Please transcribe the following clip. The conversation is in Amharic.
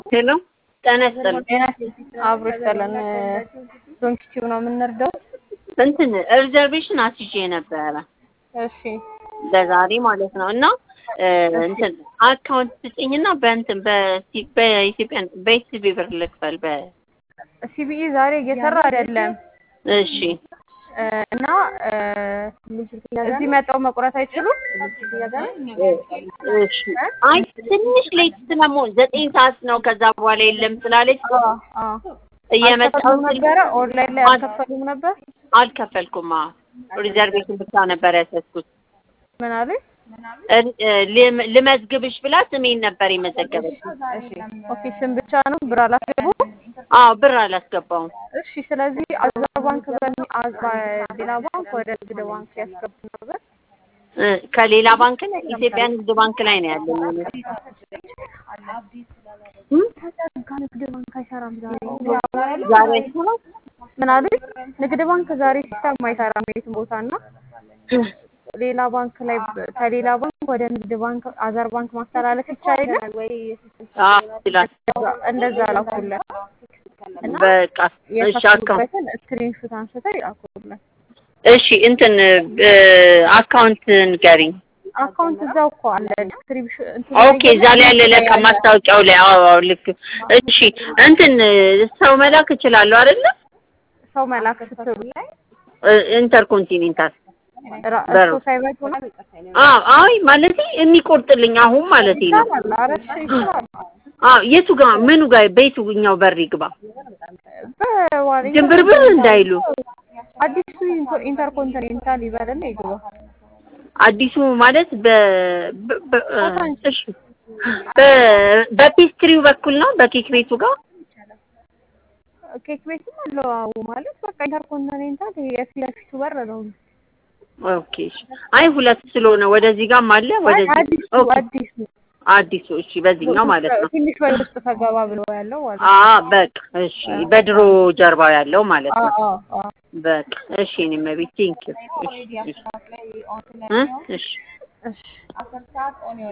ሄሎ ጤና ይስጥልኝ። አብሮ ይስጠለን። ዶንኪቲቭ ነው የምንረዳው። እንትን ሪዘርቬሽን አስይዤ ነበረ እሺ ለዛሬ ማለት ነው እና እንትን አካውንት ስጭኝና በእንትን በሲ- በኢትዮጵያ በኢቲቪ ብር ልክፈል በ ሲቢኢ ዛሬ እየሰራ አይደለም እሺ እና እዚህ መጣው መቁረጥ አይችሉም። እሺ አይ ትንሽ ሌት ስለመሆን ዘጠኝ ሰዓት ነው ከዛ በኋላ የለም ስላለች እየመጣሁ አልከፈሉም ነበረ። ኦንላይን ላይ አልከፈሉም ነበር። አልከፈልኩም አዎ ሪዘርቬሽን ብቻ ነበር ያሰብኩት ምን አሉኝ? ል- ልመዝግብሽ ብላ ስሜን ነበር የመዘገበች ኦኬ ስም ብቻ ነው ብር አላስገቡ። አዎ ብር አላስገባውም እሺ ስለዚህ አዛ ባንክ በሚ አዛ ሌላ ባንክ ወደ ንግድ ባንክ ያስገቡ ነበር። እ ከሌላ ባንክ ላይ ኢትዮጵያ ንግድ ባንክ ላይ ነው ያለኝ እኔ። እም? ተዘጋ ንግድ ባንክ አይሰራም ዛሬ። ዛሬ አይሰራም? ምን አሉኝ? ንግድ ባንክ ዛሬ ሲስተም አይሰራም የትም ቦታ እና ሌላ ባንክ ላይ ከሌላ ባንክ ወደ ንግድ ባንክ አዘር ባንክ ማስተላለፍ ይቻላል ወይ? አዎ ይላል። እንደዛ ላኩልን እና በቃ እሺ አካውንት የከፈሉበትን ስክሪንሾት አንስተው ይላኩልን። እሺ እንትን እ አካውንት ንገሪኝ። አካውንት እዛው እኮ አለ ዲስክሪፕሽን ኦኬ እዛ ላይ ያለ ለካ ማስታወቂያው ላይ አዎ አዎ ልክ እሺ እንትን ሰው መላክ እችላለሁ አይደለ ሰው መላክ ስትሉ እ ኢንተርኮንቲኔንታል ራ- በሩ። እሱ ሳይመጡ ነው አዎ አይ ማለቴ የሚቆርጥልኝ አሁን ማለቴ ነው ይቻላል። ኧረ እሺ ይቻላል። አዎ የቱ ጋር ምኑ ጋር በየትኛው በር ይግባ በዋሪ ድንብርብር እንዳይሉ አዲሱ ኢንተር- ኢንተርኮንቲኔንታል ይበልና ይግባ። አዲሱ ማለት በ በ- በ- እሺ በ- በፔስትሪው በኩል ነው በኬክ ቤቱ ጋር ኬክ ቤትም አለው አዎ። ማለት በቃ ኢንተርኮንቲኔንታል ይሄ የፊት ለፊቱ በር ነው። ኦኬ እሺ አይ ሁለት ስለሆነ ወደዚህ ጋርም አለ ወደዚህ አዲሱ ኦኬ አዲሱ አዲሱ እሺ በዚህኛው ማለት ነው ትንሽ ወደ ውስጥ ተገባ ብሎ ያለው ማለት አ በቃ እሺ በድሮ ጀርባው ያለው ማለት ነው። ነው አዎ አዎ በቃ እሺ እኔም ቤት ቴንክ ዩ እሺ እሺ እ እሺ እሺ